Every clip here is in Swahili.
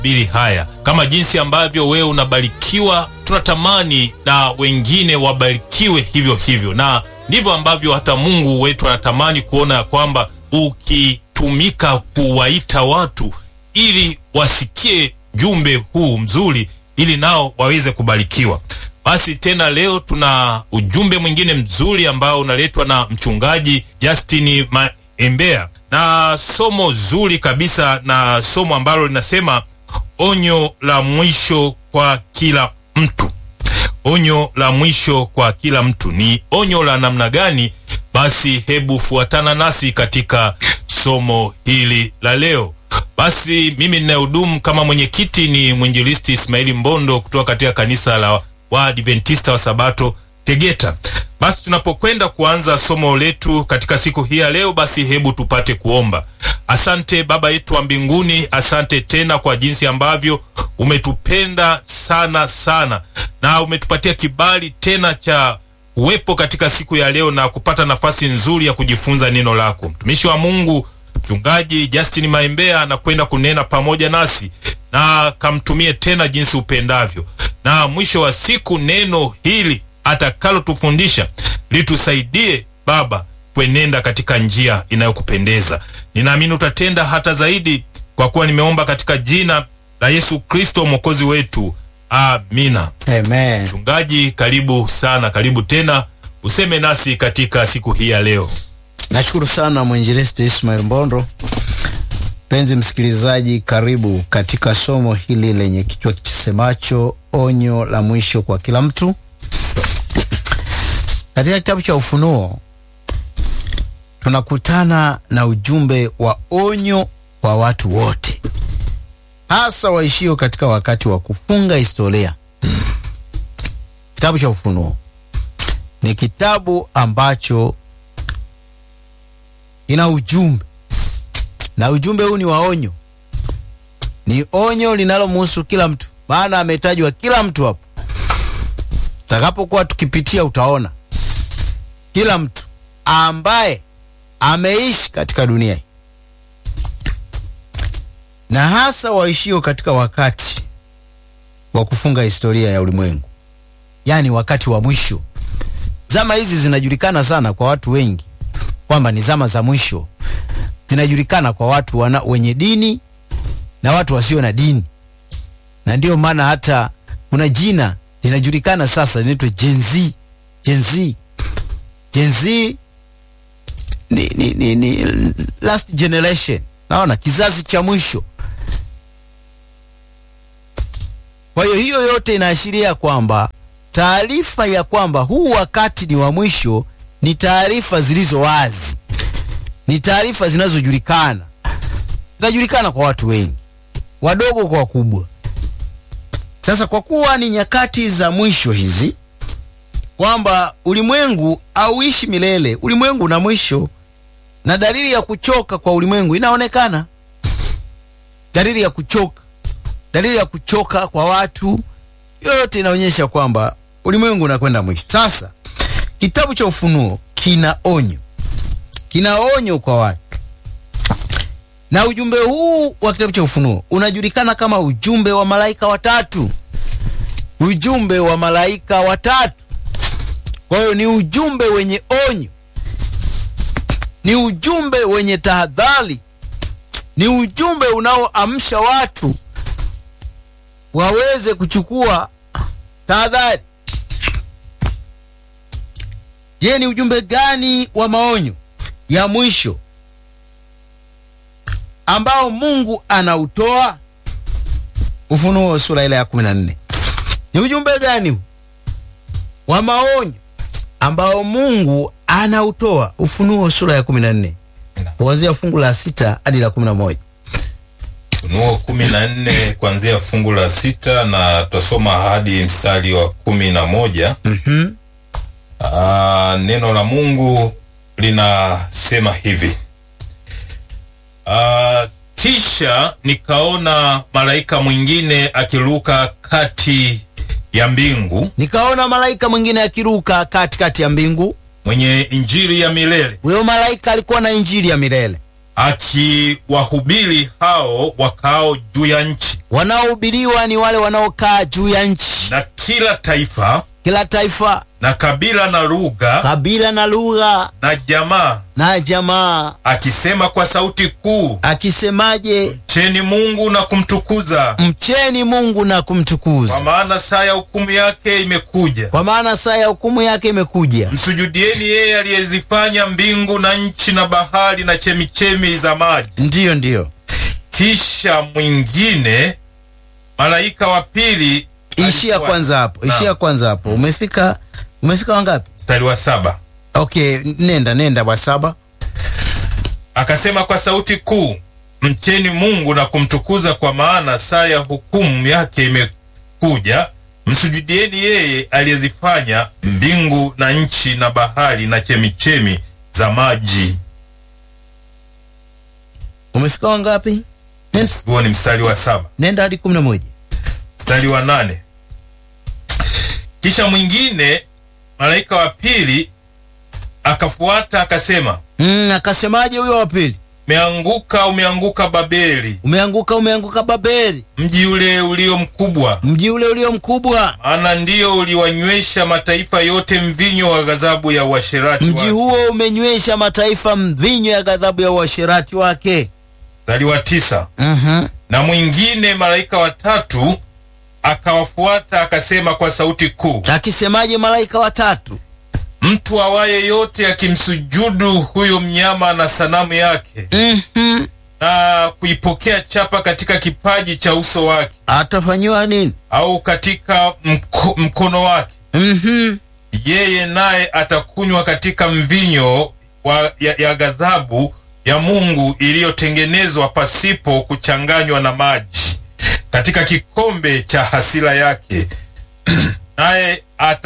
bili haya kama jinsi ambavyo wewe unabarikiwa, tunatamani na wengine wabarikiwe hivyo hivyo, na ndivyo ambavyo hata Mungu wetu anatamani kuona ya kwamba ukitumika kuwaita watu ili wasikie jumbe huu mzuri, ili nao waweze kubarikiwa. Basi tena leo tuna ujumbe mwingine mzuri ambao unaletwa na mchungaji Justin Maembea na somo zuri kabisa, na somo ambalo linasema onyo la mwisho kwa kila mtu. Onyo la mwisho kwa kila mtu ni onyo la namna gani? Basi hebu fuatana nasi katika somo hili la leo. Basi mimi ninayehudumu kama mwenyekiti ni mwinjilisti Ismaili Mbondo kutoka katika kanisa la Waadventista wa Sabato Tegeta. Basi tunapokwenda kuanza somo letu katika siku hii ya leo, basi hebu tupate kuomba. Asante Baba yetu wa mbinguni, asante tena kwa jinsi ambavyo umetupenda sana sana na umetupatia kibali tena cha uwepo katika siku ya leo na kupata nafasi nzuri ya kujifunza neno lako. Mtumishi wa Mungu Mchungaji Justin Maembea anakwenda kunena pamoja nasi na kamtumie tena jinsi upendavyo, na mwisho wa siku neno hili atakalotufundisha litusaidie Baba kwenenda katika njia inayokupendeza. Ninaamini utatenda hata zaidi, kwa kuwa nimeomba katika jina la Yesu Kristo mwokozi wetu, amina. Amen. Mchungaji, karibu sana, karibu tena, useme nasi katika siku hii ya leo. Nashukuru sana mwinjilisti Ismail Mbondo. Mpenzi msikilizaji, karibu katika somo hili lenye kichwa kisemacho onyo la mwisho kwa kila mtu. Katika kitabu cha Ufunuo tunakutana na ujumbe wa onyo kwa watu wote, hasa waishio katika wakati wa kufunga historia. Kitabu cha Ufunuo ni kitabu ambacho ina ujumbe na ujumbe huu ni wa onyo, ni onyo linalomhusu kila mtu, maana ametajwa kila mtu hapo. Tutakapokuwa tukipitia, utaona kila mtu ambaye ameishi katika dunia hii, na hasa waishio katika wakati wa kufunga historia ya ulimwengu, yaani wakati wa mwisho. Zama hizi zinajulikana sana kwa watu wengi kwamba ni zama za mwisho. Zinajulikana kwa watu wana, wenye dini na watu wasio na dini, na ndiyo maana hata kuna jina linajulikana sasa linaitwa Gen Z. Gen Z, Gen Z ni, ni, ni, ni last generation, naona kizazi cha mwisho. Kwa hiyo hiyo yote inaashiria kwamba taarifa ya kwamba huu wakati ni wa mwisho ni taarifa zilizo wazi, ni taarifa zinazojulikana, zinajulikana kwa watu wengi, wadogo kwa wakubwa. Sasa kwa kuwa ni nyakati za mwisho hizi, kwamba ulimwengu hauishi milele, ulimwengu una mwisho, na dalili ya kuchoka kwa ulimwengu inaonekana, dalili ya kuchoka, dalili ya kuchoka kwa watu, yote inaonyesha kwamba ulimwengu unakwenda mwisho. Sasa kitabu cha Ufunuo kina onyo, kina onyo kwa watu, na ujumbe huu wa kitabu cha Ufunuo unajulikana kama ujumbe wa malaika watatu, ujumbe wa malaika watatu. Kwa hiyo ni ujumbe wenye onyo, ni ujumbe wenye tahadhari, ni ujumbe unaoamsha watu waweze kuchukua tahadhari. Je, ni ujumbe gani wa maonyo ya mwisho ambao Mungu anautoa? Ufunuo sura ile ya 14. Ni ujumbe gani huu wa maonyo ambao Mungu anautoa? Ufunuo sura ya 14 kuanzia fungu la sita hadi la 11. Ufunuo kumi na nne kuanzia fungu la sita na tutasoma hadi mstari wa kumi na moja. Mhm. Aa, neno la Mungu linasema hivi. Aa, kisha nikaona malaika mwingine akiruka kati ya mbingu Nikaona malaika mwingine akiruka katikati ya mbingu. mwenye injili ya milele Huyo malaika alikuwa na injili ya milele, akiwahubiri hao wakao juu ya nchi wanaohubiriwa ni wale wanaokaa juu ya nchi, na kila taifa kila taifa, na kabila na lugha kabila na lugha na jamaa, na jamaa, akisema kwa sauti kuu, akisemaje? mcheni Mungu na kumtukuza, Mcheni Mungu na kwa kumtukuza, maana saa ya hukumu yake imekuja. kwa maana saa ya hukumu yake imekuja. Msujudieni yeye aliyezifanya mbingu na nchi na bahari na chemichemi za maji. Ndiyo, ndiyo, Kisha mwingine malaika wa pili ishia alikuwa- kwanza hapo, Naam. ishia kwanza hapo. Umefika, umefika wangapi? mstari wa saba Okay, nenda nenda wa saba. akasema kwa sauti kuu, mcheni Mungu na kumtukuza, kwa maana saa ya hukumu yake imekuja. Msujudieni yeye aliyezifanya mbingu na nchi na bahari na chemichemi za maji. Umefika wangapi? Nenda, Huo ni mstari wa saba. nenda hadi kumi na moja. Mstari wa nane kisha mwingine malaika wa pili akafuata akasema, Mm, akasemaje huyo wa pili? umeanguka, umeanguka Babeli, Umeanguka, umeanguka Babeli, mji ule ulio mkubwa mji ule ulio mkubwa. maana ndiyo uliwanywesha mataifa yote mvinyo wa ghadhabu ya uasherati Mji wake. huo umenywesha mataifa mvinyo ya ghadhabu ya uasherati wake. Mstari wa tisa. Mhm. Na mwingine malaika watatu akawafuata akasema kwa sauti kuu, Akisemaje malaika watatu? mtu awaye yote akimsujudu huyo mnyama na sanamu yake Mhm. na kuipokea chapa katika kipaji cha uso wake Atafanyiwa nini? au katika mko, mkono wake, Mhm. yeye naye atakunywa katika mvinyo wa, ya, ya ghadhabu ya Mungu iliyotengenezwa pasipo kuchanganywa na maji katika kikombe cha hasira yake, naye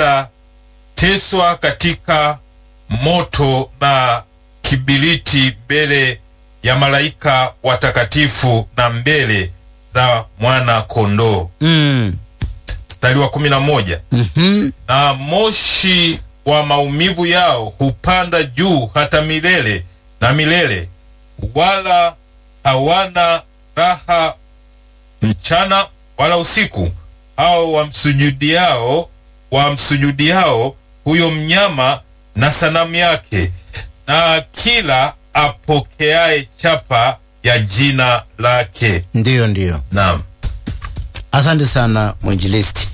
atateswa katika moto na kibiriti mbele ya malaika watakatifu na mbele za mwana kondoo. Mm. Mstari wa kumi na moja Mhm. na moshi wa maumivu yao hupanda juu hata milele na milele, wala hawana raha mchana wala usiku, hao wamsujudiao wamsujudiao huyo mnyama na sanamu yake, na kila apokeaye chapa ya jina lake. Ndiyo, ndiyo. Naam. Asante sana mwinjilisti.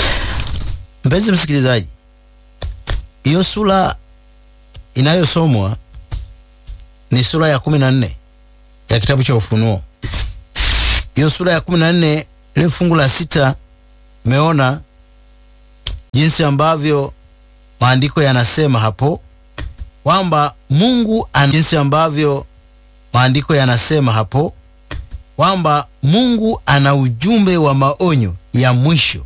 Mpenzi msikilizaji, hiyo sura inayosomwa ni sura ya kumi na nne ya kitabu cha Ufunuo. Hiyo sura ya kumi na nne ile fungu la sita, umeona jinsi ambavyo maandiko yanasema hapo kwamba Mungu ana, jinsi ambavyo maandiko yanasema hapo kwamba Mungu ana ujumbe wa maonyo ya mwisho